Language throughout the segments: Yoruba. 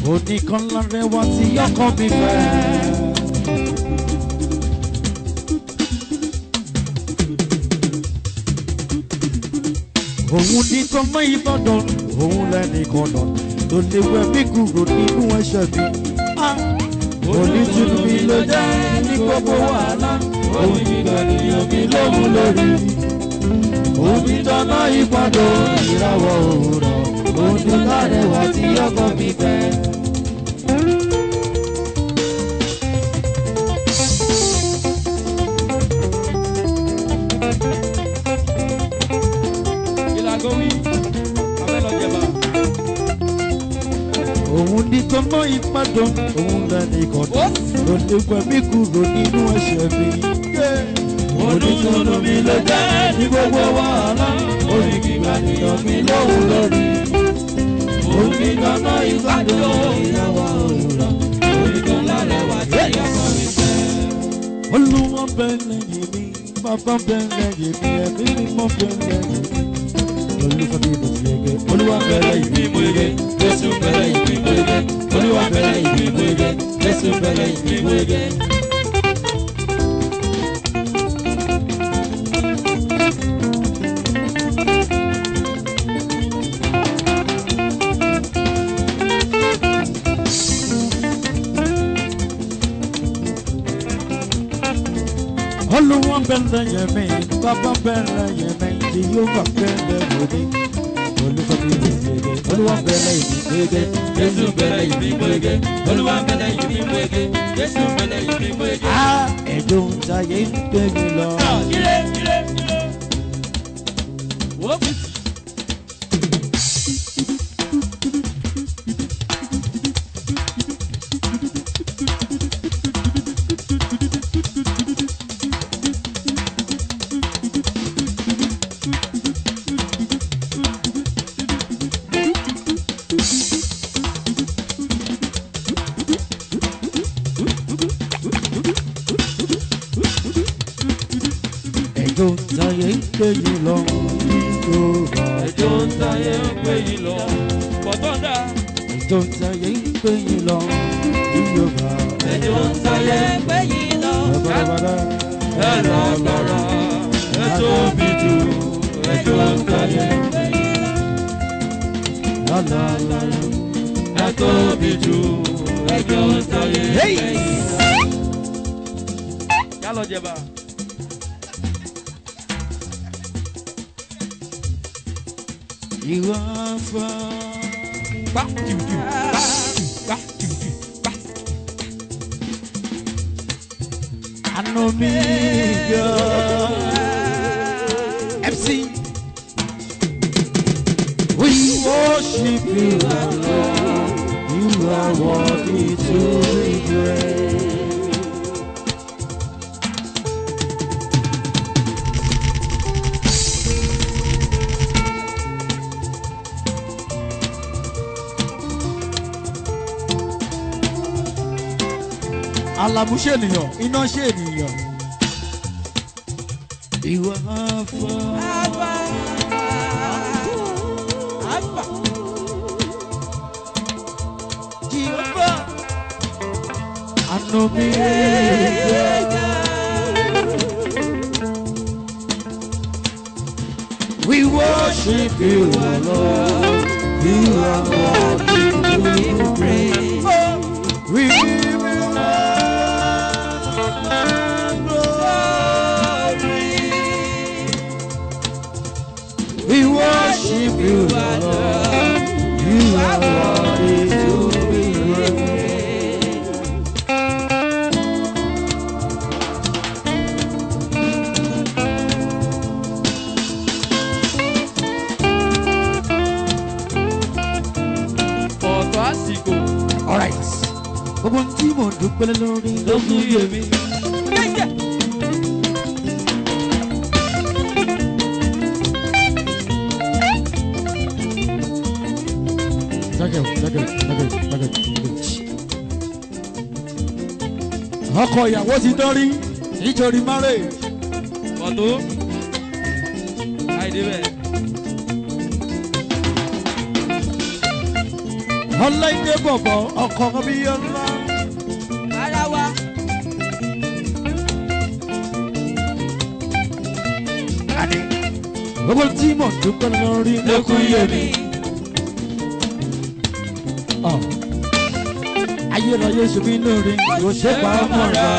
oníkan lárẹwà tí ọkọ mi fẹ́. òun ní tọmọ ìbàdàn òun lẹ́ni kọ̀nà tó lè wẹ̀ mí kúrò nínú ẹ̀ṣẹ̀ mi. onítùnú mi ló jẹ́ ní gbogbo wàhálà òun ìgbàlèyàn mi lóhun lórí. omi dáná ìbàdàn ìràwọ̀ òwúrọ̀ òun ní lárẹwà tí ọkọ mi fẹ́. ìlàgò wí abẹ́ lọ jẹba. òun ní tọmọ ìbàdàn òun lẹ́ni kọ̀nà tó lè wẹ̀ mí kúrò nínú ẹ̀ṣẹ̀ mi. onítùnú mi ló jẹ́ ní gbogbo wàhálà òun ìgbàlèyàn mi lóhun lórí. omi dáná ìbàdàn ìràwọ̀ òwúrọ̀ òun ní lárẹwà tí ọkọ mi fẹ́. olúwa bẹ́ẹ̀ lẹ́yìn mi bàbá bẹ́ẹ̀ lẹ́yìn mi ẹ̀mí mímọ́ bẹ́ẹ̀ lẹ́yìn mi. olùfẹ́ mi ló fi ege olúwa bẹ́ẹ̀ lẹ́yìn mi mo ege jésù bẹ́ẹ̀ lẹ́yìn mi mo ege olúwa bẹ́ẹ̀ lẹ́yìn mi mo ege jésù bẹ́ẹ̀ lẹ́yìn mi mo ege. olúwa bẹ́ẹ̀ lẹ́yìn mi bàbá bẹ́ẹ̀ lẹ́yìn mi tí yóò bá bẹ́ẹ̀ lẹ́yìn mi. olùfẹ́ mi ló fi ege olúwa bẹ́ẹ̀ lẹ́yìn mi mo ege jésù bẹ̀rẹ̀ ìbí mú ege olúwa bẹ̀rẹ̀ ìbí mú ege jésù bẹ̀rẹ̀ ìbí mú ege. á ẹ̀dùn táyé ń gbé mi lọ. ire ire ire. wo fi si. ẹ̀dùn táyé ń gbé mi lọ. Yorùbá. ẹjọ́ ń sáyé ń pè yín lọ. bọ̀tọ́ndà. ẹ̀dùn táyé ń gbé mi lọ. Yorùbá. ẹjọ́ ń sáyé ń pè yín lọ. Bàbá ẹ lọ lọ́rọ̀ ẹ tóbi jù ẹjọ́ ń sáyé ń pè yín lọ. lálá. ẹ tóbi jù ẹjọ́ ń sáyé ń pè yín lọ. yálọ jẹba. Ìwà fà. pa tìwùtìwù pa pa tìwùtìwù pa. Àná mi gan. MC. We worship you, Lord. You are worthy to be praised. Àlàmú ṣe ènìyàn, iná ṣe ènìyàn. Ìwà fà. Jehovah. Àná mi We worship you, Lord. You are worthy to be praised. We give you glory. We worship you, Lord. You are worthy to be praised. ọ̀tọ̀ àsìkò All right. Gbogbo tí mo dúpẹ́ lórí ló fún yèmí. Jágẹ̀ jágẹ̀ jágẹ̀ jágẹ̀ jágẹ̀. Ọkọ ìyàwó ti dọ́rí nítorí marriage. ọ̀tọ̀ àìdè bẹ́ẹ̀. ọláìdé bọ̀bọ̀ ọkọ̀ bí ọlá. ara wa. àní gbogbo tí mò ń dúpẹ́ lórí lókun yé mi. Ọ̀, ayérayé ṣe mí lórí kò ṣe pa á mọ́ra.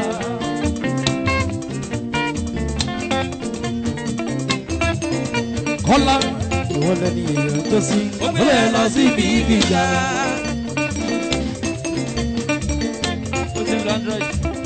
kọ́lá ìwọ lẹni èèyàn tó sí ó lè lọ sí ibi gíga. ó ti ń lo android.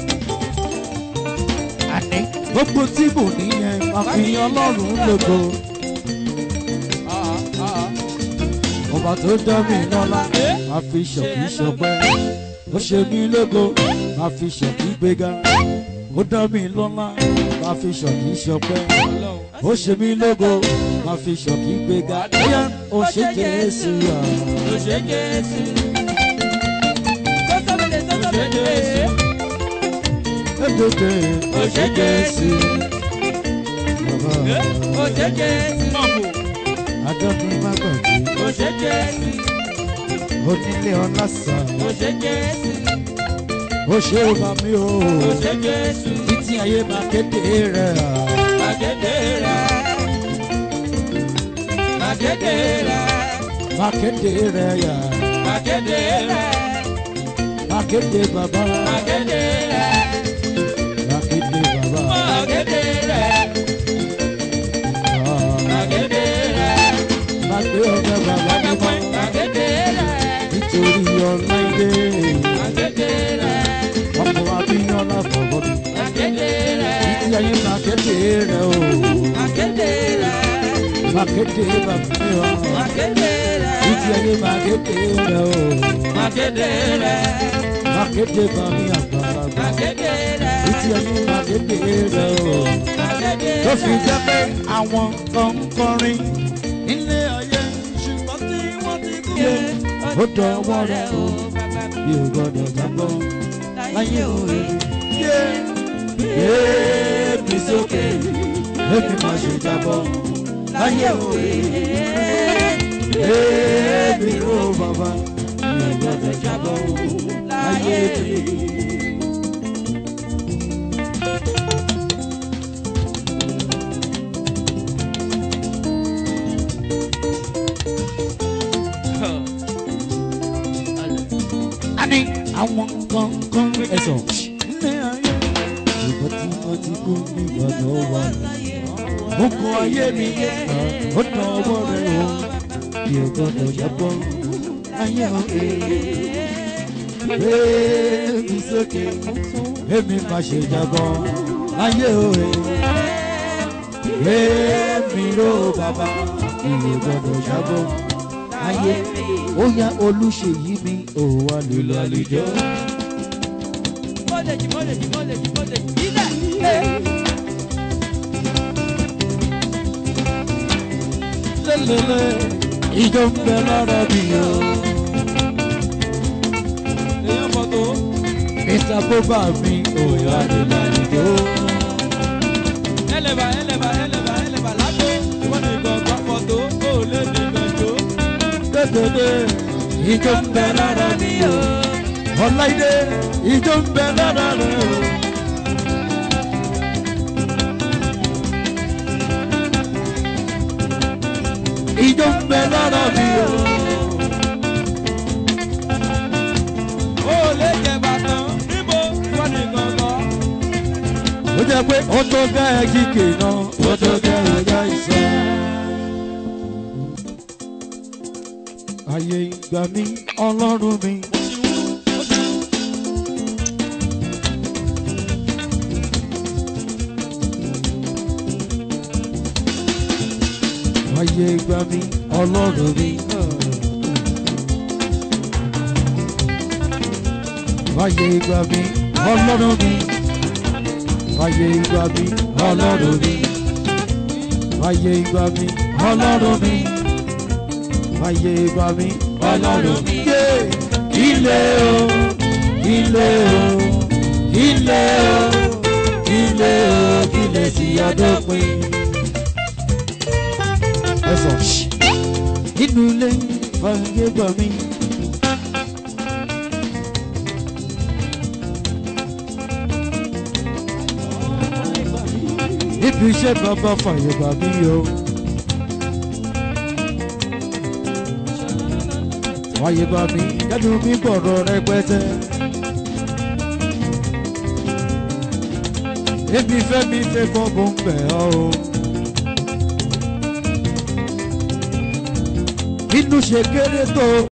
àní gbogbo tí mò níyẹn máa fi ọlọ́run lógo. Ah, ah, ah. ọba tó dá mi lọ́lá máa fi ṣọ̀kí ṣọpẹ́ ó ṣe mí lógo máa fi ṣọ̀kí gbéga ó dá mi lọ́lá máa fi ṣọ̀kí ṣọpẹ́ Ọlọ́run. ó ṣe mí lógo máa fi ṣọ̀kí gbéga bóyá ó ṣe jésù à. Ó ṣe Jésù. Sọ́sọ́mìlẹ̀ sọ́sọ́mìlẹ̀. Édèdè Ó ṣe Jésù. bàbá Ó ṣe Jésù. Mọ̀mọ́. adọ́dún má gbàgbé Ó ṣe Jésù. onílé ọlásà Ó ṣe Jésù. ó ṣe bá mi o Ó ṣe Jésù. títí ayé máa kéde rẹ̀ à. Màgédé rẹ̀. Màgédé rẹ̀. máa kéde rẹ̀ yà Màgédé rẹ̀. máa kéde bàbá Màgédé rẹ̀. máa kéde bàbá. Màgédé rẹ̀. Ah. Màgédé rẹ̀. Má gbé ọjọ́ bàbá mi mọ́ Màgédé rẹ̀. nítorí ọláìdé Màgédé rẹ̀. ọkọ̀ abíyànlá fọwọ́ mi. Màgédé rẹ̀. Títí ayé máa kéde rẹ̀ o, Màgédé rẹ̀. máa kéde bàbá mi wá. Màgédé rẹ̀. Títí ayé máa kéde rẹ̀ o, Màgédé rẹ̀. máa kéde bàbá mi àgbàlagbà. Màgédé rẹ̀. Títí ayé máa kéde rẹ̀ o. Màgédé Tó rẹ̀. fi jẹ́ pé àwọn kan ń kọrin nílé ayé ṣùgbọ́n tí wọ́n ti kú. Ó dọ̀wọ́ rẹ̀ o, bí o gbọ́dọ̀ gbàgbọ́. láyé òwe yé èmi sókè èmi má ṣe jábọ́ láyé òwe èmi ò bàbá mi ò gbọ́dọ̀ jábọ́ láyé òwe. àní àwọn kankan ẹ̀sọ̀ ní ayé ìgbà tí wọ́n ti kú nígbà tó wà mo kọ ayé mi yẹ ó dán ọwọ́ rẹ̀ o bí o gbọ́dọ̀ jábọ́ ayé o èmi sókè èmi má ṣe jábọ́ ayé o èmi ró bàbá bí o gbọ́dọ̀ jábọ́ ayé ó yá olùṣèyí mi ò wá lè lọ àlejò. Mọ́lẹ̀jì mọ́lẹ̀jì mọ́lẹ̀jì mọ́lẹ̀jì ilẹ̀. lélẹ́lẹ́ ìjọ ń bẹ lára mi o. Èèyàn fọ́tò. mr boba mi ò wá lè lọ àlejò. Ẹlẹ́bà ẹlẹ́bà ẹlẹ́bà ẹlẹ́bà lágbo. Ìwọ́n ní gbọ̀ngàn fọ́tò. Ó lé ní gbẹ̀jọ́. lélẹ́lẹ́ ìjọ ń bẹ lára mi o. ọláìdé ìjọ ń bẹ lára rẹ o. ìjọ ń bẹ lára mi o. Ó lé jẹ bàtàn. Níbo ìwọ́n ní gbọ̀ngàn. ó jẹ́ pé ó tó gẹ́ kíkè náà ó tó gẹ́ ọjà ìsọ. ayé ìgbà mi ọlọ́run mi. ayé ìgbà mi ọlọ́run mi. ayé ìgbà mi ọlọ́run mi. ayé ìgbà mi ọlọ́run mi. ayé ìgbà mi ọlọ́run mi. ayé ìgbà mi ọlọ́run mi. Yé! ilé o ilé o ilé o ilé o ilé sí adópin. ẹ sọ nínú ilé fàyè gbà mí níbi iṣẹ́ bàbá fàyè bà mí o. fàyè bà mí kẹ́nu mi bọ̀rọ̀ rẹpẹtẹ. èmi fẹ́ mi fẹ́ kọ́ bó ń bẹ̀ ọ́ o. inú ṣe kéré tó.